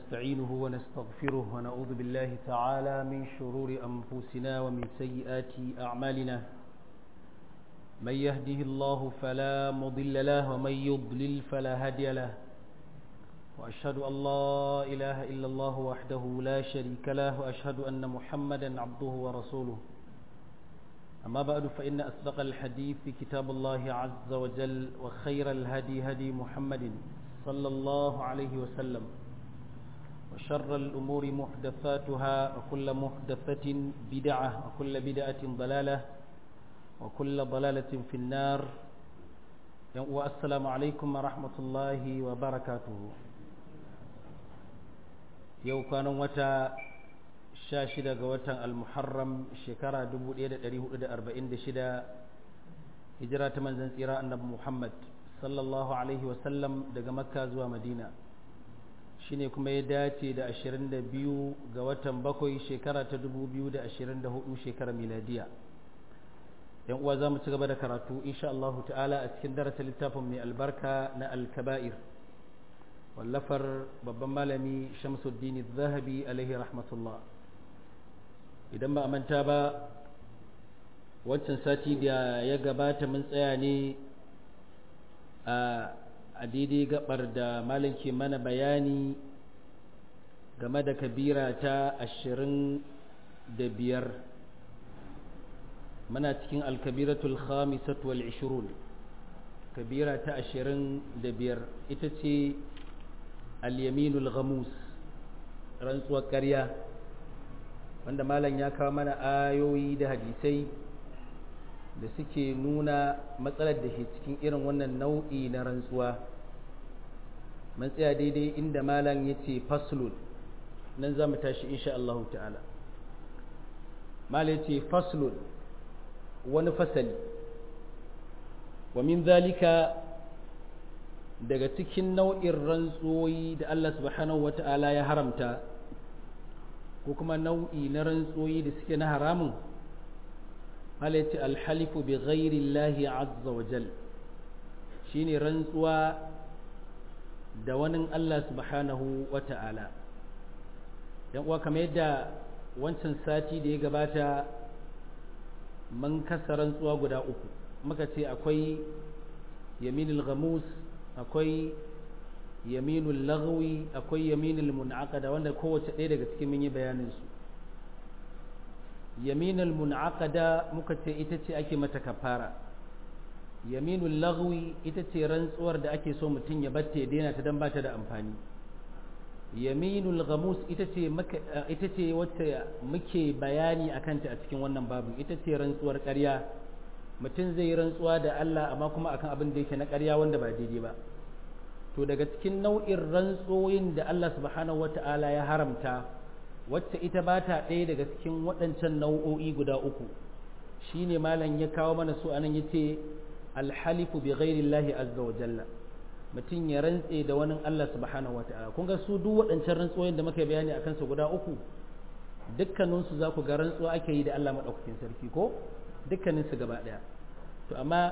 ونستعينه ونستغفره ونعوذ بالله تعالى من شرور أنفسنا ومن سيئات أعمالنا من يهده الله فلا مضل له ومن يضلل فلا هادي له وأشهد أن لا إله إلا الله وحده لا شريك له وأشهد أن محمدا عبده ورسوله أما بعد فإن أصدق الحديث كتاب الله عز وجل وخير الهدي هدي محمد صلى الله عليه وسلم وشر الأمور محدثاتها وكل محدثة بدعة وكل بدعة ضلالة وكل ضلالة في النار والسلام عليكم ورحمة الله وبركاته yau kwanan wata sha shida ga watan almuharram shekara 1446 hijira ta manzan tsira annabi muhammad sallallahu alaihi wasallam daga makka zuwa madina shine kuma ya dace da 22 ga watan bakwai shekara ta 2024 shekara miladiya yan uwa za mu ci gaba da karatu insha Allah ta'ala a cikin darasin littafin mai albarka na alkaba'ir wallafar babban malami shamsuddin zahabi alaihi rahmatullah idan ba a manta ba wancan sati da ya gabata mun tsaya ne a daidai gabar da malam ke mana bayani game da kabira ta ashirin da biyar muna cikin alkabiratul khamisat wal ishirun kabira ta ashirin da biyar ita ce al-yaminul ghamus rantsuwar ƙarya wanda malam ya kawo mana ayoyi da hadisai da suke nuna matsalar da ke cikin irin wannan nau'i na rantsuwa mun tsaya daidai inda malam ya ce faslun nan za mu tashi insha Allah ta'ala malam ya ce faslun wani fasali wa min zalika daga cikin nau'in rantsoyi da Allah subhanahu wa ta'ala ya haramta ko kuma nau'i na rantsoyi da suke na haramun halatta alhalifu bi ghairi Allahi azza wa jal shine rantsuwa da wani Allah subhanahu wa ta'ala yan uwa kamar yadda wancan sati da ya gabata mun kasa rantsuwa guda uku muka ce akwai yaminul ghamus akwai yaminul lagwi akwai yaminul mun'aqada wanda kowace ɗaya daga cikin mun yi bayanin su yaminul mun'aqada muka ce ita ce ake mata kafara yaminul lagwi ita ce rantsuwar da ake so mutum ya batte daina ta dan ba ta da amfani yaminul ghamus ita ce ita ce wacce muke bayani akan ta a cikin wannan babu ita ce rantsuwar ƙarya mutum zai yi rantsuwa da Allah amma kuma akan abin da yake na ƙarya wanda ba daidai ba to daga cikin nau'in rantsoyin da Allah subhanahu wata'ala ya haramta wacce ita ba ta ɗaya daga cikin waɗancan nau'o'i guda uku shine malam ya kawo mana su anan yace alhalifu bi ghairi llahi azza wa jalla mutum ya rantse da wani Allah subhanahu wata'ala kun ga su duk waɗancan rantsoyin da muka bayani akan su guda uku dukkaninsu za ku ga rantsuwa ake yi da Allah maɗaukakin sarki ko dukkaninsu gaba ɗaya to amma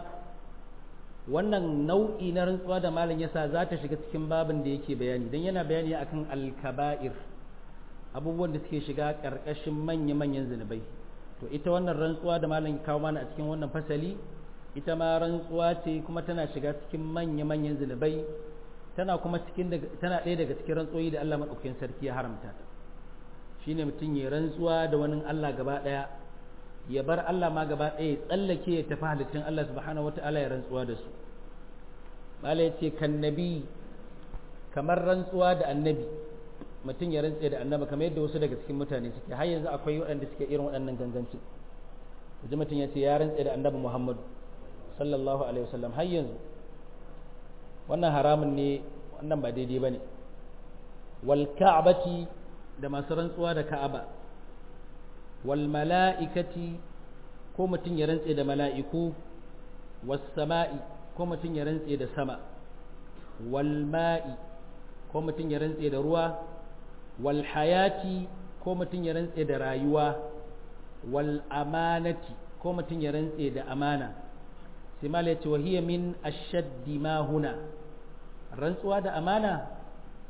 wannan nau'i na rantsuwa da malam yasa za ta shiga cikin babin da yake bayani don yana bayani akan alkaba'ir abubuwan da suke shiga ƙarƙashin manya-manyan zunubai to ita wannan rantsuwa da malam kawo mana a cikin wannan fasali ita ma rantsuwa ce kuma tana shiga cikin manya-manyan zunubai tana kuma cikin tana ɗaya daga cikin rantsoyi da Allah maɗaukakin sarki ya haramta ta shine mutum ya rantsuwa da wani Allah gaba ɗaya ya bar Allah ma gaba ɗaya ya tsallake ya tafi halittun Allah subhanahu wata'ala ya rantsuwa da su bala ya ce kan nabi kamar rantsuwa da annabi mutum ya rantse da annabi kamar yadda wasu daga cikin mutane suke har yanzu akwai waɗanda suke irin waɗannan ganganci yanzu mutum ya ce ya rantse da annabi muhammadu sallallahu alaihi wasallam har yanzu wannan haramun ne wannan ba daidai ba ne wal ka'abati da masu rantsuwa da ka'aba wal mala'ikati ko mutum ya rantse da mala'iku was sama'i ko mutum ya rantse da sama wal ma'i ko mutum ya rantse da ruwa wal hayati ko mutum ya rantse da rayuwa wal amanati ko mutum ya rantse da amana sai mala ya ce wa hiya min ashaddi ma huna rantsuwa da amana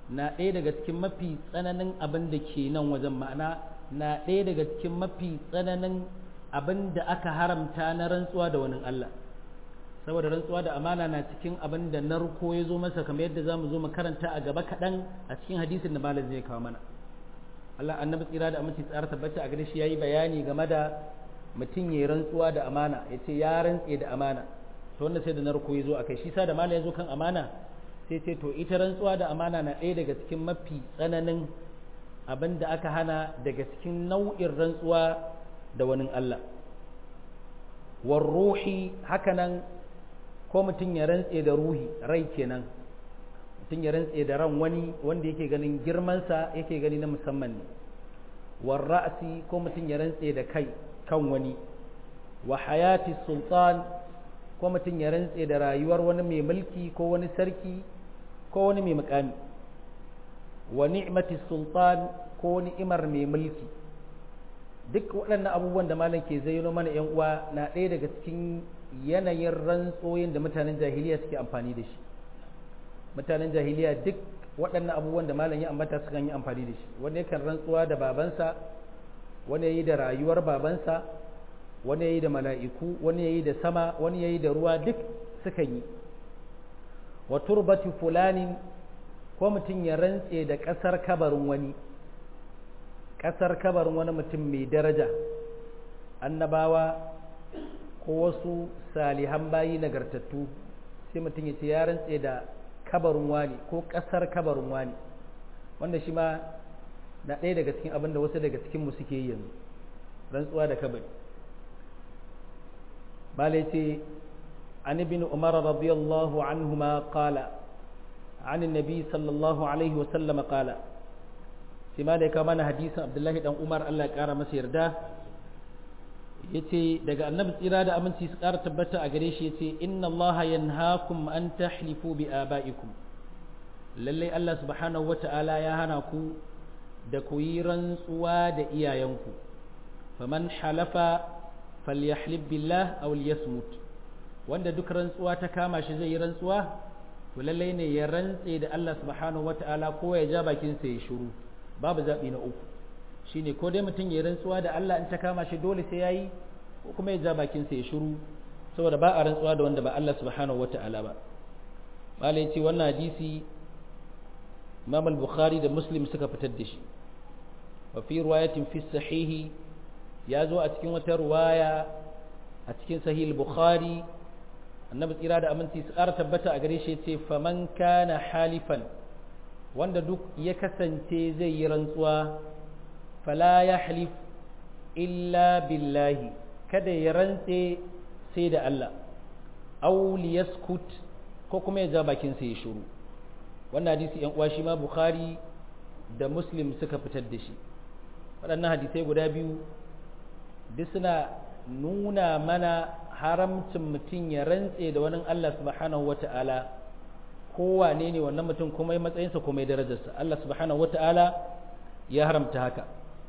na ɗaya daga cikin mafi tsananin abin da ke nan wajen ma'ana na ɗaya daga cikin mafi tsananin abin da aka haramta na rantsuwa da wani Allah saboda rantsuwa da amana na cikin abin da narko ya zo masa kamar yadda za mu zo mu karanta a gaba kaɗan a cikin hadisin da malam zai kawo mana Allah annabi tsira da aminci tsara tabbata a gare shi yayi bayani game da mutum ya rantsuwa da amana ya ce ya rantse da amana to wannan sai da narko ya zo a kai shi sa da malam ya zo kan amana sai ce to ita rantsuwa da amana na ɗaya daga cikin mafi tsananin abin da aka hana daga cikin nau'in rantsuwa da wani Allah war ruhi hakanan ko mutum ya rantse da ruhi rai kenan mutum ya rantse da ran wani wanda yake ganin girmansa yake gani na musamman ne war ra'si ko mutum ya rantse da kai kan wani wa hayati sultan ko mutum ya rantse da rayuwar wani mai mulki ko wani sarki ko wani mai mukami wa ni'mati sultan ko ni'imar mai mulki duk waɗannan abubuwan da malam ke zayyano mana yan uwa na ɗaya daga cikin yanayin rantsoyin da mutanen jahiliya suke amfani da shi mutanen jahiliya duk waɗannan abubuwan da malam ya ambata sukan yi amfani da shi wani yakan rantsuwa da babansa wani yayi da rayuwar babansa wani yayi da mala'iku wani yayi da sama wani yayi da ruwa duk sukan yi wa turbati fulanin ko mutum ya rantse da ƙasar kabarin wani ƙasar kabarin wani mutum mai daraja annabawa ko wasu salihan bayi nagartattu sai mutum ya ce ya rantse da kabarin wani ko ƙasar kabarin wani wanda shi ma na ɗaya daga cikin abin da wasu daga cikinmu suke yi yanzu rantsuwa da kabari bala ce an ibn umar radiyallahu anhuma qala عن النبي صلى الله عليه وسلم قال سما da ka mana hadisin Abdullahi dan Umar Allah ya kara masa yarda yace daga annabi tsira da aminci su kara tabbata a gare shi yace inna Allah yanhaakum an tahlifu bi abaikum lalle Allah subhanahu wata'ala ya hana ku da ku yi rantsuwa da iyayenku faman halafa falyahlib billah aw liyasmut wanda duk rantsuwa ta kama shi zai yi rantsuwa to lallai ne ya rantse da Allah subhanahu wata'ala ko ya ja bakin sa ya shiru babu zabi na uku shine ko dai mutum ya rantsuwa da Allah in ta kama shi dole sai yayi ko kuma ya ja bakin sa ya shiru saboda ba a rantsuwa da wanda ba Allah subhanahu wata'ala ba malai yace wannan hadisi Imam al-Bukhari da Muslim suka fitar da shi wa fi riwayatin fi sahihi ya zo a cikin wata riwaya a cikin sahih al-Bukhari annabi tsira da aminci su ƙara tabbata a gare shi ce faman kana halifan wanda duk ya kasance zai yi rantsuwa fala ya halif illa billahi kada ya rantse sai da Allah aw liyaskut ko kuma ya ja bakin sa ya shiru wannan hadisi yan uwa shi ma bukhari da muslim suka fitar da shi waɗannan hadisai guda biyu duk suna nuna mana haramcin mutum ya rantse da wani Allah subhanahu wata'ala kowane ne wannan mutum kuma ya matsayinsa kuma ya darajarsa Allah subhanahu wata'ala ya haramta haka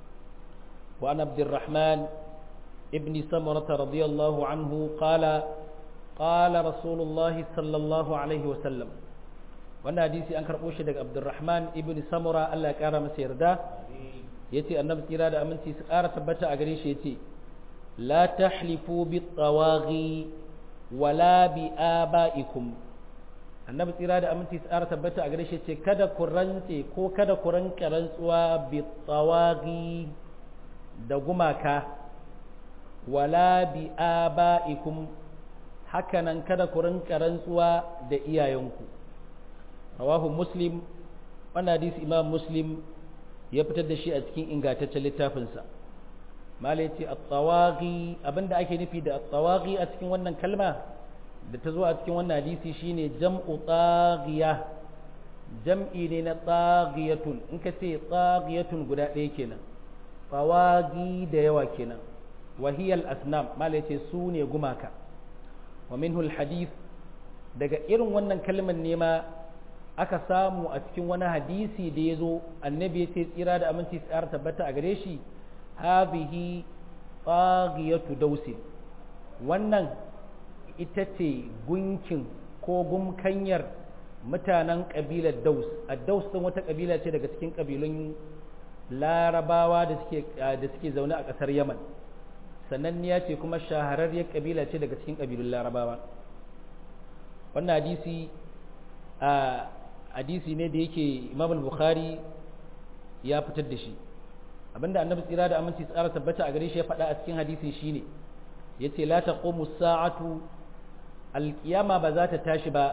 wa an abdurrahman ibn samurata radiyallahu anhu qala qala rasulullah sallallahu alaihi wasallam wannan hadisi an karɓo shi daga abdurrahman ibn samura Allah ya kara masa yarda yace annabi tsira da aminci su ƙara tabbata a gare shi yace لا تحلفوا بالطواغي ولا بآبائكم annabi tsira da aminci tsara tabbata a gare shi ce kada ku rantse ko kada ku ranka rantsuwa bi tsawagi da gumaka wala bi aba'ikum hakanan kada ku ranka rantsuwa da iyayenku rawahu muslim wannan hadisi imam muslim ya fitar da shi a cikin ingantaccen littafinsa malai ce at-tawaghi abinda ake nufi da at-tawaghi a cikin wannan kalma da ta zo a cikin wannan hadisi shine jam'u taghiya jam'i ne na taghiyatun in ka ce taghiyatun guda ɗaya kenan tawaghi da yawa kenan wa hiya al-asnam malai ce su ne gumaka wa minhu al-hadith daga irin wannan kalmar ne ma aka samu a cikin wani hadisi da ya zo annabi ya ce tsira da aminci tsara tabbata a gare shi hadhihi taghiyatu dausi wannan ita ce gunkin ko gumkanyar mutanen kabilar daus a daus din wata kabila ce daga cikin kabilun larabawa da suke da suke zaune a ƙasar yaman sananniya ce kuma shahararriyar kabila ce daga cikin kabilun larabawa wannan hadisi a hadisi ne da yake imam al-bukhari ya fitar da shi abinda annabi tsira da aminci tsara tabbata a gare shi ya faɗa a cikin hadisin shine yace la taqumu sa'atu al-qiyama ba za ta tashi ba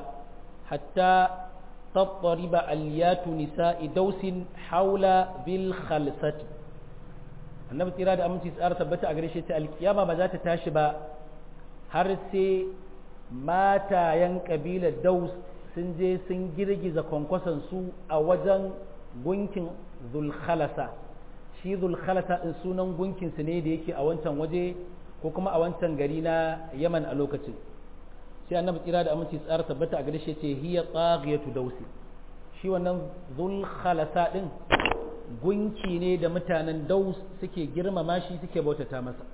hatta tattariba aliyatu nisa'i dausin haula bil khalsati annabi tsira da aminci tsara tabbata a gare shi ta alkiyama ba za ta tashi ba har sai matayen kabilar daus sun je sun girgiza kwankwason su a wajen gunkin zulkhalasa shi zulkhalasa din sunan gunkin su ne da yake a wancan waje ko kuma a wancan gari na yaman a lokacin sai annabi tsira da aminci tsara tabbata a gare shi ce hiya tsagiyatu dausi shi wannan zulkhalasa din gunki ne da mutanen daus suke girmama shi suke bautata masa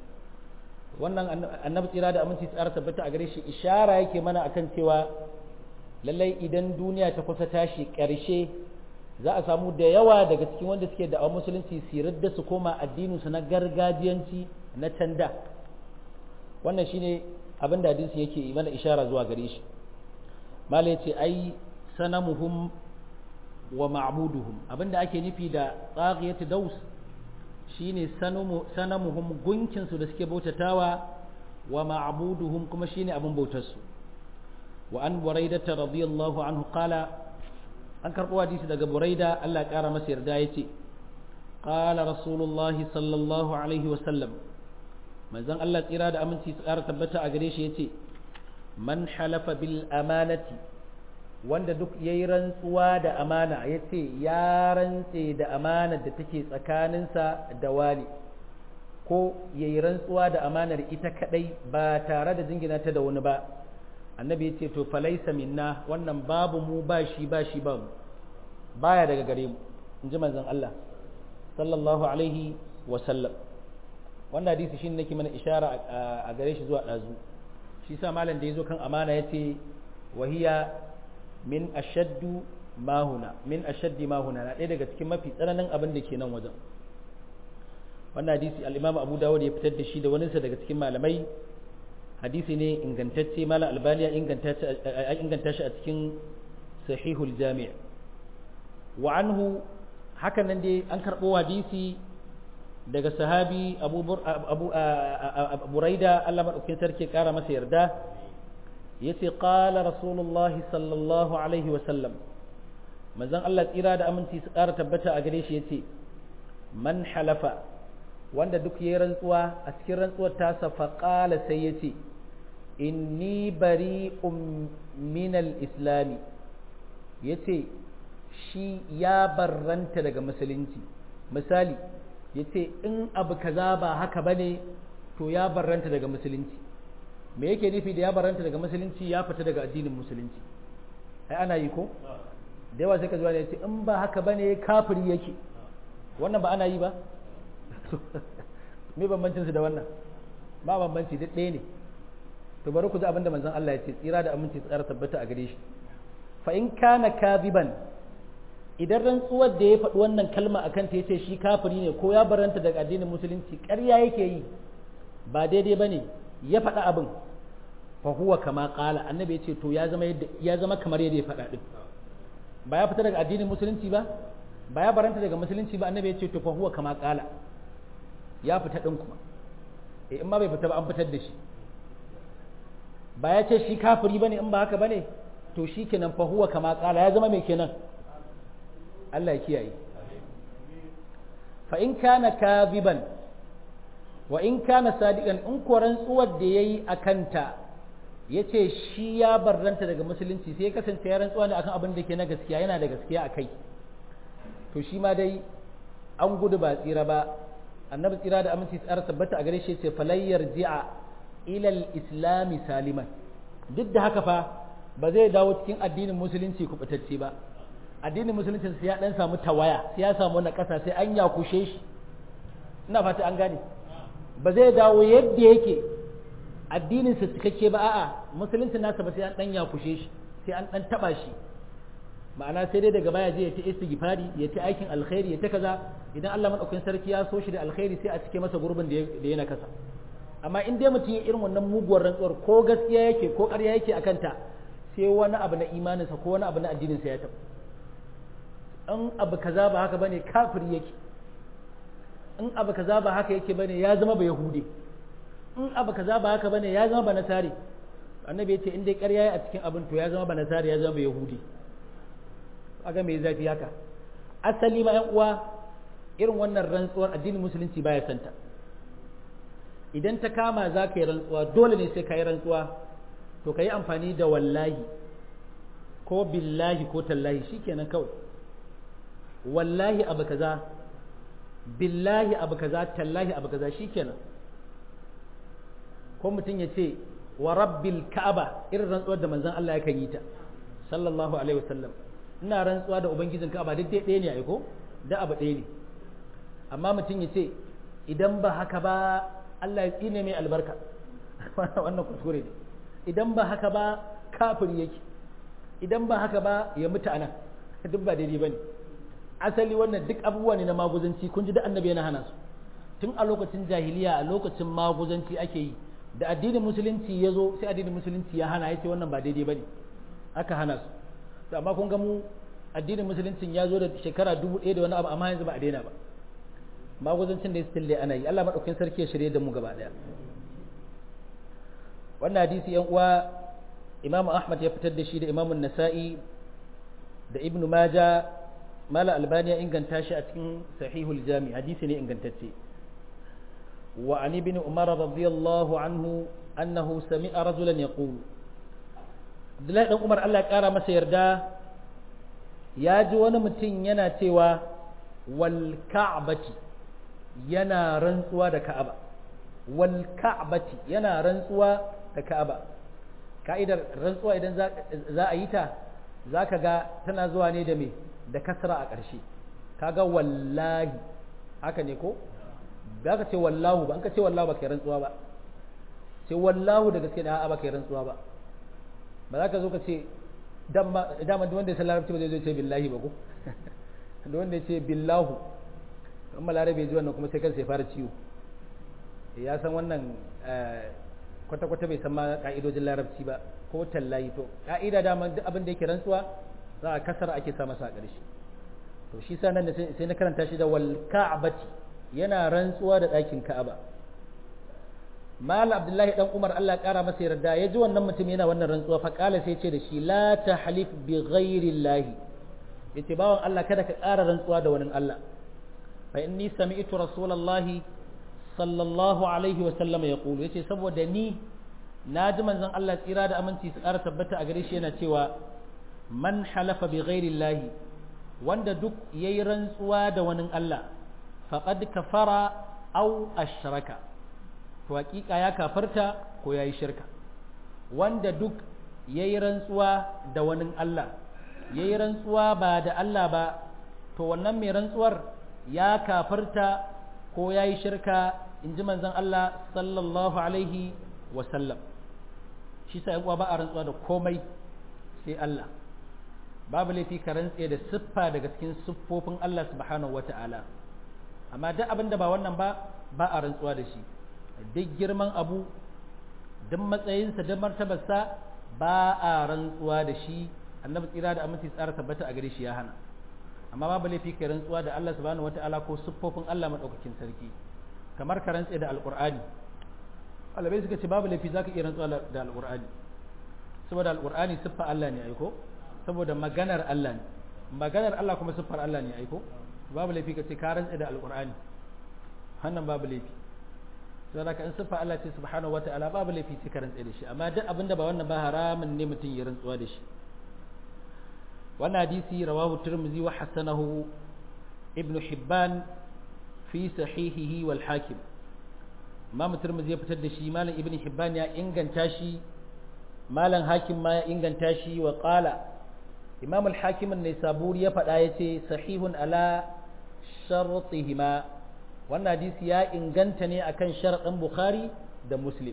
wannan annabi tsira da aminci tsara tabbata a gare shi ishara yake mana akan cewa lallai idan duniya ta kusa tashi ƙarshe za a samu da yawa daga cikin wanda suke da musulunci su da su koma addininsu na gargajiyanci na canda wannan shine abin da hadisi yake mana ishara zuwa gare shi malai ce ai sanamuhum wa ma'buduhum abinda ake nufi da tsagiyatu daus shine sanamuhum gunkin su da suke bautatawa wa ma'buduhum kuma shine abin bautar su wa an buraidata radiyallahu anhu qala an karbo hadisi daga buraida Allah ya kara masa yarda yace qala rasulullah sallallahu alaihi wa sallam manzon Allah tsira da aminci su kara tabbata a gare shi yace man halafa bil amanati wanda duk ya yi rantsuwa da amana ya ce ya rantse da amanar da take tsakaninsa da wali ko ya yi rantsuwa da amanar ita kadai ba tare da jingina ta da wani ba annabi ya ce to falaisa minna wannan babu mu ba shi ba shi ba mu baya daga gare mu in ji manzon Allah sallallahu alaihi wa sallam wannan hadisi shine nake mana ishara a gare shi zuwa dazu shi sa malam da yazo kan amana yace wahiya min ashaddu ma huna min ashaddi ma huna na ɗaya daga cikin mafi tsananin abin da ke nan wajen wannan hadisi al-Imam Abu Dawud ya fitar da shi da waninsa daga cikin malamai hadisi ne ingantacce malam Albani ya inganta shi a cikin Sahihul Jami' wa anhu hakan nan dai an karɓo hadisi daga sahabi Abu Abu Buraida Allah madaukakin sarki kara masa yarda yace qala rasulullah sallallahu alaihi wasallam manzon Allah tsira da aminci su ƙara tabbata a gare shi yace man halafa wanda duk yayi rantsuwa a cikin rantsuwar tasa fa qala sai yace inni bari'un min al-islami yace shi ya barranta daga musulunci misali yace in abu kaza ba haka bane to ya barranta daga musulunci me yake nufi da ya baranta daga musulunci ya fita daga addinin musulunci ai ana yi ko da yawa sai ka zuwa ne ce in ba haka bane kafiri yake wannan ba ana yi ba me bambancin su da wannan ba bambanci duk ɗaya ne to bari ku ji abin da manzon Allah ya ce tsira da aminci tsara tabbata a gare shi fa in kana kadiban idan rantsuwar da ya faɗi wannan kalma akan ta yace shi kafiri ne ko ya baranta daga addinin musulunci ƙarya yake yi ba daidai bane ya faɗa abin fa huwa kama qala annabi ya ce to ya zama ya zama kamar yadda ya faɗa din ba ya fita daga addinin musulunci ba ba ya baranta daga musulunci ba annabi ya ce to fa huwa kama qala ya fita din kuma eh in ma bai fita ba an fitar da shi ba ya ce shi kafiri bane in ba haka bane to shi kenan fa huwa kama qala ya zama mai kenan Allah ya kiyaye fa in kana kadiban wa in kana sadiqan in ko rantsuwar da yayi akanta yace shi ya barranta daga musulunci sai ya kasance ya rantsuwa ne akan abin da ke na gaskiya yana da gaskiya akai to shi ma dai an gudu ba tsira ba annabi tsira da aminci tsara tabbata a gare shi yace falayyar ji'a ila al-islami saliman duk da haka fa ba zai dawo cikin addinin musulunci kubutacce ba addinin musulunci sai ya dan samu tawaya sai ya samu na kasa sai an yakushe shi ina fata an gane ba zai dawo yadda yake addinin sa cikakke ba a'a musulunci nasa ba sai an dan yakushe shi sai an dan taba shi ma'ana sai dai daga baya je ya ta istighfari ya ta aikin alkhairi ya ta kaza idan Allah madaukakin sarki ya so shi da alkhairi sai a cike masa gurbin da ya na kasa amma in dai mutum ya irin wannan muguwar rantsuwar ko gaskiya yake ko ƙarya yake akan ta sai wani abu na imaninsa ko wani abu na addininsa ya taɓa in abu kaza ba haka bane kafiri yake in abu kaza ba haka yake bane ya zama ba yahudi in abu kaza ba haka bane ya zama ba nasari annabi yace in dai ƙarya ya a cikin abin to ya zama ba nasari ya zama ba yahudi aga me zafi haka asali ma ƴan uwa irin wannan rantsuwar addinin musulunci baya santa idan ta kama za ka yi rantsuwa dole ne sai ka yi rantsuwa to ka yi amfani da wallahi ko billahi ko tallahi shikenan kawai wallahi abu kaza billahi abu kaza tallahi abu kaza shikenan ko mutum ya ce wa rabbil ka'aba irin rantsuwar da manzon Allah ya yi ta sallallahu alaihi wasallam ina rantsuwa da ubangijin ka'aba duk dai ɗaya ne ai ko da abu ɗaya ne amma mutum ya ce idan ba haka ba Allah ya tsine mai albarka wannan kuskure ne idan ba haka ba kafiri yake idan ba haka ba ya mutu anan duk ba daidai bane asali wannan duk abubuwa ne na maguzanci kun ji da annabi yana hana su tun a lokacin jahiliya a lokacin maguzanci ake yi da addinin musulunci ya zo sai addinin musulunci ya hana ya ce wannan ba daidai bane aka hana su to amma kun ga mu addinin musuluncin ya zo da shekara dubu ɗaya da wani abu amma yanzu ba a daina ba maguzancin da ya still ana yi Allah maɗaukin sarki ya shirye da mu gaba ɗaya wannan hadisi yan uwa Imam Ahmad ya fitar da shi da Imam Nasa'i da Ibn Majah Mala Albani ya inganta shi a cikin Sahihul Jami hadisi ne ingantacce wa an ibn Umar radiyallahu anhu annahu sami'a rajulan yaqul Abdullahi dan Umar Allah ya kara masa yarda ya ji wani mutum yana cewa wal ka'bati yana rantsuwa da Ka'aba wal ka'bati yana rantsuwa da Ka'aba ka'idar rantsuwa idan za a yi ta zaka ga tana zuwa ne da me da kasra a ƙarshe kaga wallahi haka ne ko ba ka ce wallahu ba an ka ce wallahu ba kai rantsuwa ba sai wallahu da gaske da a'a ba kai rantsuwa ba ba za ka zo ka ce dama duk wanda ya san larabci ba zai zo ce billahi ba ko da wanda ya ce billahu in malarabe ji wannan kuma sai kansa ya fara ciwo ya san wannan kwata-kwata bai san ma ka'idojin larabci ba ko tallahi to ka'ida dama duk abin da yake rantsuwa za a kasar ake sa masa a ƙarshe to shi sa nan sai na karanta shi da wal ka'bati yana rantsuwa da ɗakin ka'aba mal abdullahi dan umar Allah ya kara masa yarda ya ji wannan mutum yana wannan rantsuwa fa kala sai ce da shi la tahlif bi ghairi llahi yace bawan Allah kada ka ƙara rantsuwa da wani Allah fa inni sami'tu rasulullahi sallallahu alaihi wa sallam yaqulu yace saboda ni na ji manzon Allah tsira da aminci su ƙara tabbata a gare shi yana cewa man halafa bi ghairi llahi wanda duk yayi rantsuwa da wani Allah faqad kafara aw ashraka to hakika ya kafarta ko yayi shirka wanda duk yayi rantsuwa da wani Allah yayi rantsuwa ba da Allah ba to wannan mai rantsuwar ya kafarta ko yayi shirka in ji manzon Allah sallallahu alaihi wa sallam shi sa yan uwa ba a rantsuwa da komai sai Allah babu laifi ka rantse da siffa daga cikin siffofin Allah subhanahu wata'ala amma duk abin da ba wannan ba ba a rantsuwa da shi duk girman abu duk matsayinsa duk martabarsa ba a rantsuwa da shi annabi tsira da aminci tsara tabbata a gare shi ya hana amma babu laifi ka rantsuwa da Allah subhanahu wata'ala ko siffofin Allah madaukakin sarki kamar ka rantse da alqur'ani alabai suka ce babu laifi zaka iya rantsuwa da alqur'ani saboda alqur'ani siffa Allah ne aiko saboda maganar Allah ne maganar Allah kuma siffar Allah ne aiko babu laifi ka ce ka rantse da alqur'ani wannan babu laifi sai da ka in siffa Allah ce subhanahu wata'ala babu laifi sai ka rantse da shi amma duk abinda ba wannan ba haramun ne mutum ya rantsuwa da shi wannan hadisi rawahu tirmidhi wa hasanahu ibn hibban fi sahihihi wal hakim imam tirmidhi ya fitar da shi malam ibn hibban ya inganta shi malam hakim ma ya inganta shi wa qala imam al hakim an saburi ya faɗa yace sahihun ala shartihima wannan hadisi ya inganta ne akan sharaɗin bukhari da muslim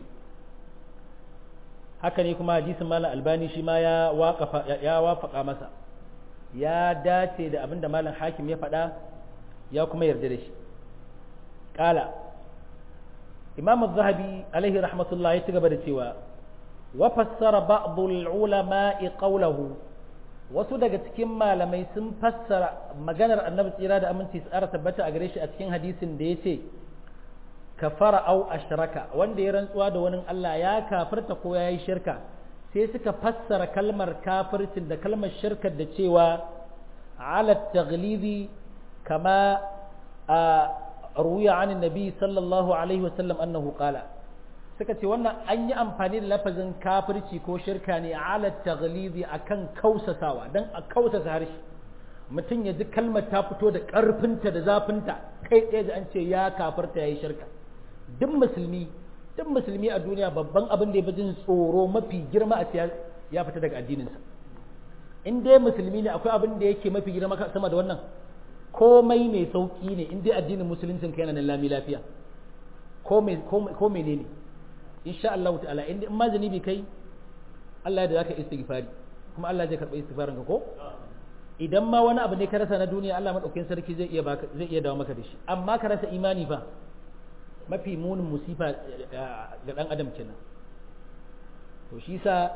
haka ne kuma hadisin malam albani shi ma ya waƙafa ya wafaka masa ya dace da abin da malam hakim ya faɗa ya kuma yarda da shi ƙala imam zahabi alaihi rahmatullah ya ci gaba da cewa wa fassara ba'dul ulama'i qawlahu wasu daga cikin malamai sun fassara maganar annabi tsira da aminci su ara tabbata a gare shi a cikin hadisin da ya ce kafara au ashraka wanda ya rantsuwa da wani Allah ya kafirta ko ya yi shirka sai suka fassara kalmar kafircin da kalmar shirkar da cewa ala taglizi kama a ruya an nabi sallallahu alaihi wasallam annahu qala suka ce wannan an yi amfani da lafazin kafirci ko shirka ne ala taglizi akan kausasawa dan a kausasa harshe mutum ya ji kalmar ta fito da ƙarfinta da zafinta kai tsaye da an ce ya kafirta ya yi shirka duk musulmi duk musulmi a duniya babban abin da ya fi jin tsoro mafi girma a ya fita daga addininsa in dai musulmi ne akwai abin da yake mafi girma sama da wannan komai mai sauki ne in dai addinin musuluncin ka yana nan lami lafiya ko mene ne insha Allah ta'ala in in ma zanibi kai Allah ya da zaka istighfari kuma Allah zai karɓi istighfarin ka ko idan ma wani abu ne ka rasa na duniya Allah madaukakin sarki zai iya baka zai iya dawo maka da shi amma ka rasa imani fa mafi munin musifa ga dan adam kenan to shi sa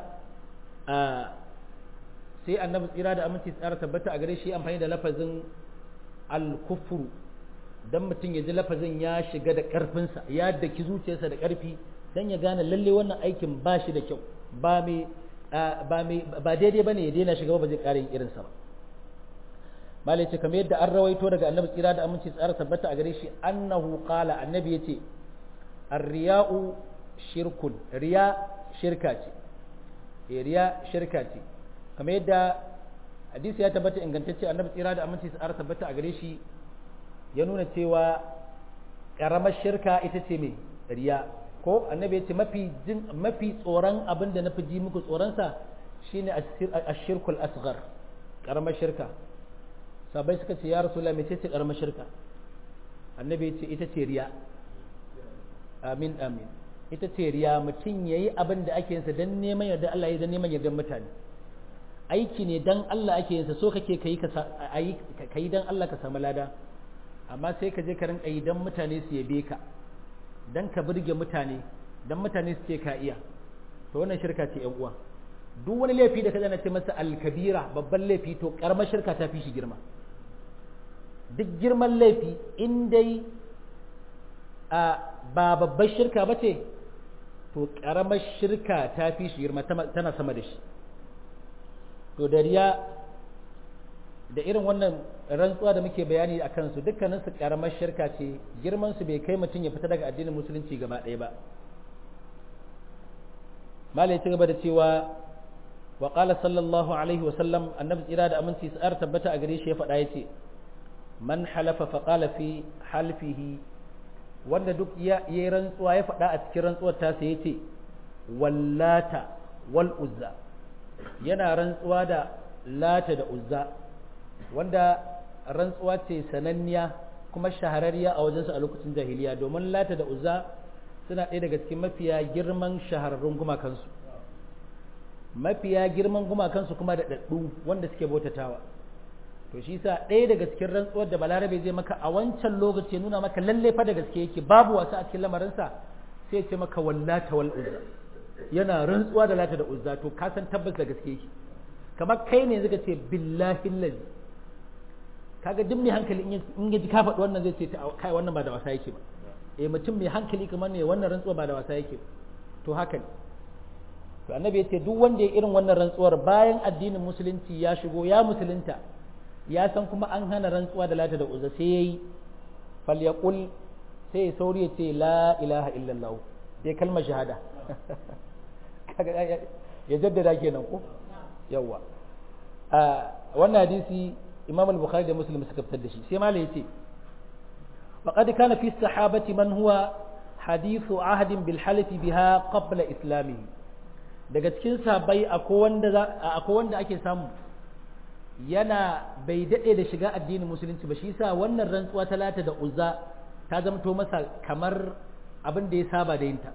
sai annabi tsira da aminci tsara tabbata a gare shi amfani da lafazin al-kufru dan mutum ya ji lafazin ya shiga da karfinsa ya daki zuciyarsa da karfi dan ya gane lalle wannan aikin ba shi da kyau ba mai ba mai ba daidai bane ya daina shiga ba zai ƙara yin irinsa ba malai ce kamar yadda an rawaito daga annabi tsira da aminci tsara tabbata a gare shi annahu qala annabi yace ar-riya'u shirkun riya shirka ce eh riya shirka ce kamar yadda hadisi ya tabbata ingantacce annabi tsira da aminci tsara tabbata a gare shi ya nuna cewa karamar shirka ita ce mai riya ko annabi ya ce mafi jin mafi tsoron abin da na fi ji muku tsoronsa shine ashirkul asghar karamar shirka sabai suka ce ya rasulullah mece ce karamar shirka annabi ya ce ita ce riya amin amin ita ce riya mutum yayi abin da ake yinsa dan neman yarda Allah ya dan neman yarda mutane aiki ne dan Allah ake yinsa so kake kai ka kai dan Allah ka samu lada amma sai ka je ka rinka yi dan mutane su yabe ka dan ka burge mutane dan mutane su ce ka iya to wannan shirka ce yan uwa duk wani laifi da ka zana ce masa alkabira babban laifi to karamar shirka ta fi shi girma duk girman laifi in dai a ba babbar shirka ba ce to karamar shirka ta fi shi girma tana sama da shi to da riya da irin wannan rantsuwa da muke bayani a kansu dukkaninsu karamar shirka ce girmansu bai kai mutum ya fita daga addinin musulunci gaba ɗaya ba malai ci gaba da cewa wa qala sallallahu alaihi wa sallam annabi tsira da aminci sa'ar tabbata a gare shi ya faɗa yace man halafa fa qala fi halfihi wanda duk ya yi rantsuwa ya faɗa a cikin rantsuwar ta sai yace wallata wal uzza yana rantsuwa da lata da uzza wanda rantsuwa ce sananniya kuma shahararriya a wajensu a lokacin jahiliya domin lata da uzza suna ɗaya daga cikin mafiya girman shahararrun gumakansu mafiya girman gumakansu kuma da ɗaɗɗu wanda suke bautatawa to shi sa ɗaya daga cikin rantsuwar da balarabe zai maka a wancan lokaci nuna maka lalle fa da gaske yake babu wasa a cikin lamarinsa sai ce maka wallata wal uzza yana rantsuwa da lata da uzza to ka san tabbas da gaske yake kamar kai ne zaka ce billahi lazi kaga duk mai hankali in ya ji ka faɗi wannan zai ce kai wannan ba da wasa yake ba eh mutum mai hankali kamar ne wannan rantsuwa ba da wasa yake ba to haka ne to annabi ya ce duk wanda ya irin wannan rantsuwar bayan addinin musulunci ya shigo ya musulunta ya san kuma an hana rantsuwa da lata da uzza sai yayi falyaqul sai ya sauri ya ce la ilaha illallah sai kalmar shahada ya jaddada kenan ko yawa wannan hadisi imam al-bukhari da muslim suka fitar da shi sai malai yace faqad kana fi sahabati man huwa hadithu ahdin bil halifi biha qabla islamihi daga cikin sahabbai akwai wanda akwai wanda ake samu yana bai dade da shiga addinin musulunci ba shi yasa wannan rantsuwa ta lata da uzza ta zamto masa kamar abin da ya saba da yinta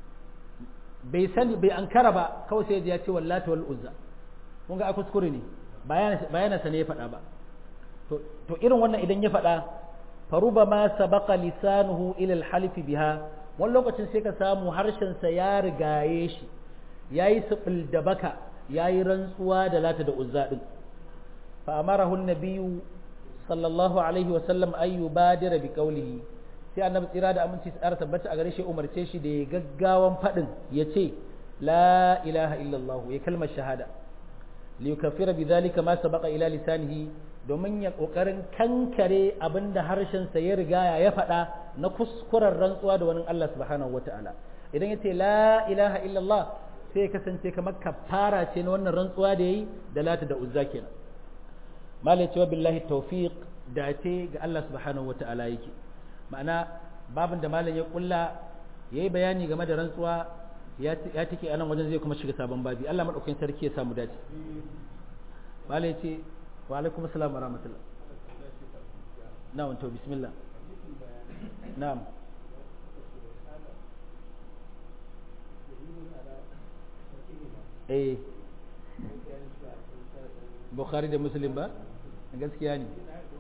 bai sani bai ankara ba kawai sai ya ce wallata wal uzza kun ga a kuskure ne bayana sa ne ya faɗa ba to irin wannan idan ya faɗa faruba ma sabaqa lisanuhu ila al-halif biha wani lokacin sai ka samu harshen sa ya rigaye shi yayi sibil da baka yayi rantsuwa da lata da uzza din fa amarahu an-nabiyyu sallallahu alaihi wa sallam ay yubadira bi qawlihi sai annabi tsira da aminci tsara tabbata a gare shi umarce shi da ya gaggawan fadin yace la ilaha illallah ya kalmar shahada li yukaffira bi dhalika ma sabaqa ila lisanihi domin ya kokarin kankare abinda harshen sa ya riga ya faɗa na kuskuren rantsuwa da wani Allah subhanahu wataala idan yace la ilaha illallah sai ya kasance kamar kafara ce na wannan rantsuwa da yayi da lata da uzza kenan malai cewa billahi tawfiq dace ga Allah subhanahu wataala yake ma'ana babin da malam ya kulla yayi bayani game da rantsuwa ya take a nan wajen zai kuma shiga sabon babi Allah madaukakin sarki ya samu dace malai ce wa alaikum assalam wa rahmatullah na'am to bismillah na'am eh bukhari da muslim ba gaskiya ne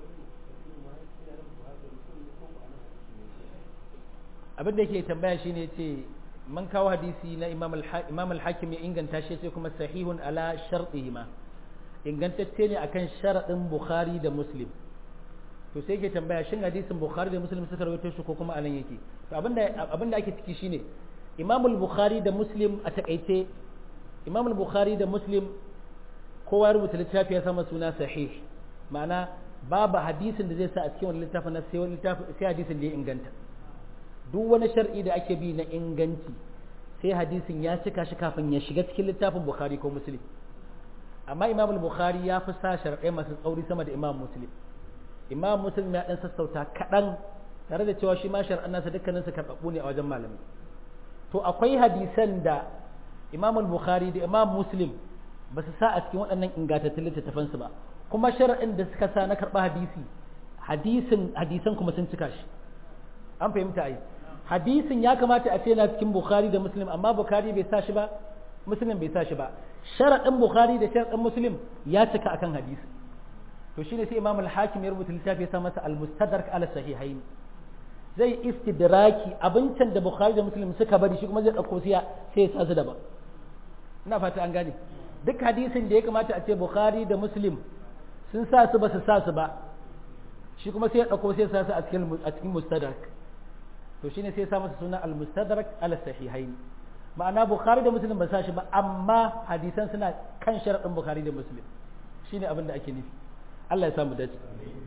abin da yake tambaya shine ce man kawo hadisi na imam al-hakim ya inganta shi sai kuma sahihun ala shartihima ingantacce ne akan sharadin bukhari da muslim to sai yake tambaya shin hadisin bukhari da muslim suka rawaito shi ko kuma anan yake to abinda abinda ake ciki shine imam al-bukhari da muslim a takaice imam al-bukhari da muslim kowa ya rubuta littafi ya sama suna sahih ma'ana babu hadisin da zai sa a cikin wani littafin na sai wani littafi sai hadisin da ya inganta duk wani shar'i da ake bi na inganci sai hadisin ya cika shi kafin ya shiga cikin littafin bukhari ko muslim amma imam al-bukhari ya fi sa shar'ai masu tsauri sama da imam muslim imam muslim ya dan sassauta kaɗan tare da cewa shi ma shar'an nasa dukkanin su karɓaɓɓu ne a wajen malami to akwai hadisan da imam al-bukhari da imam muslim ba su sa a cikin waɗannan ingantattun littattafansu ba kuma shar'in da suka sa na karɓa hadisi hadisin hadisan kuma sun cika shi an fahimta ai hadisin ya kamata a ce na cikin bukhari da muslim amma bukhari bai sa shi ba muslim bai sa shi ba sharaɗin bukhari da sharaɗin muslim ya cika akan hadisi to shine sai imam al-hakim ya rubuta littafi ya sa masa al-mustadrak ala sahihain zai istidraki abincin da bukhari da muslim suka bari shi kuma zai ɗauko sai ya sa su daban ina fata an gane duk hadisin da ya kamata a ce bukhari da muslim sun sa su ba su sa su ba shi kuma sai ya ɗauko sai ya sa su a cikin mustadrak to shine sai ya sa masa suna al-mustadrak ala sahihain ma'ana bukhari da muslim ba sa shi ba amma hadisan suna kan sharaɗin bukhari da muslim shine abin da ake nufi Allah ya samu dace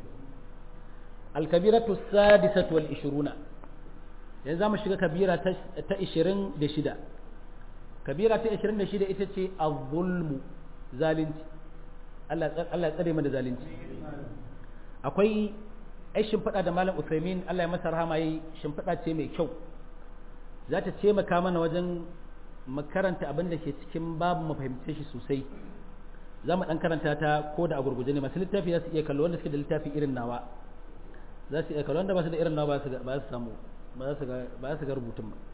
al-kabiratu sadisatu wal 20 yanzu zamu shiga kabira ta 26 kabira ta 26 ita ce az-zulmu zalunci Allah Allah ya tsare mu da zalunci akwai ai shimfiɗa da malam Usaimin Allah ya masa rahama yi shimfiɗa ce mai kyau za ta taimaka mana wajen makaranta abin da ke cikin babu mu fahimce shi sosai za mu ɗan karanta ta ko da a gurguje ne masu littafi za su iya kallo wanda suke da littafi irin nawa za su iya kallo wanda ba su da irin nawa ba su samu ba su ga rubutun ba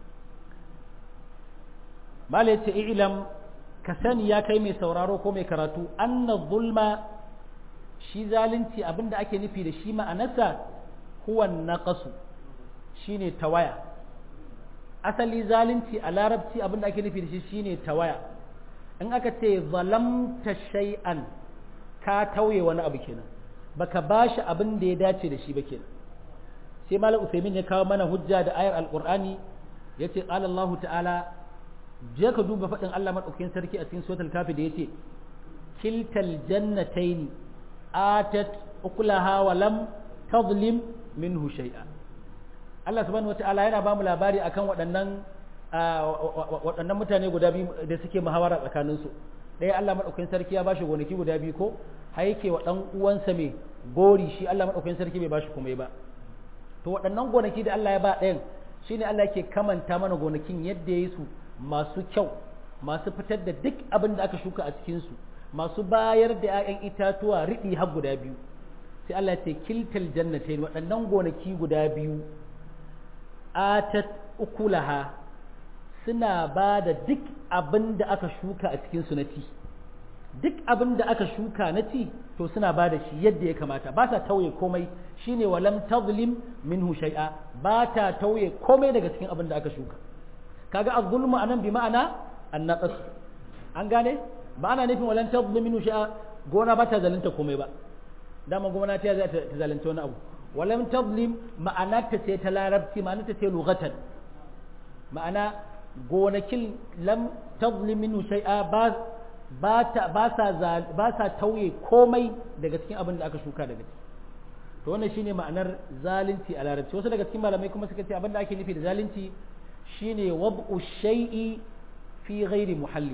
mala ya ce ilam ka sani ya kai mai sauraro ko mai karatu anna zulma shi zalunci abinda ake nufi da shi ma'anarsa huwa naqasu shine tawaya asali zalunci a larabci abinda ake nufi da shi shine tawaya in aka ce zalamta shay'an ka tauye wani abu kenan baka bashi abin da ya dace da shi ba kenan sai malam usaimin ya kawo mana hujja da ayar alqur'ani yace qala Allah ta'ala je ka duba faɗin Allah madaukakin sarki a cikin suratul kafi da yace kiltal jannataini atat ukulaha wa lam tadlim minhu shay'a Allah subhanahu wataala yana ba mu labari akan waɗannan waɗannan mutane guda biyu da suke muhawara tsakanin su ɗaya Allah madaukakin sarki ya bashi gonaki guda biyu ko har yake wa dan uwansa mai gori shi Allah madaukakin sarki bai bashi komai ba to waɗannan gonaki da Allah ya ba ɗayan shine Allah yake kamanta mana gonakin yadda ya yi su masu kyau masu fitar da duk abin da aka shuka a cikin su masu bayar da 'ya'yan itatuwa riɗi har guda biyu sai Allah ya ce kiltal jannatain waɗannan gonaki guda biyu atat ukulaha suna ba da duk abin da aka shuka a cikin su na ci duk abin da aka shuka na ci to suna ba da shi yadda ya kamata ba sa tauye komai shine walam tazlim minhu shay'a ba ta tauye komai daga cikin abin da aka shuka kaga az-zulmu anan bi ma'ana an-naqas an gane ba ana nufin walam tazlim minhu shay'a gona ba ta zalunta komai ba dama gona ta za ta zalunta wani abu walam tazlim ma'ana ta ce ta larabci ma'ana ta ce lughatan ma'ana gonakin lam tazlim minhu shay'a ba ba sa tauye komai daga cikin abin da aka shuka daga ciki to wannan shine ma'anar zalunci a larabci wasu daga cikin malamai kuma suka ce abin da ake nufi da zalunci shine wab'u shay'i fi ghairi muhalli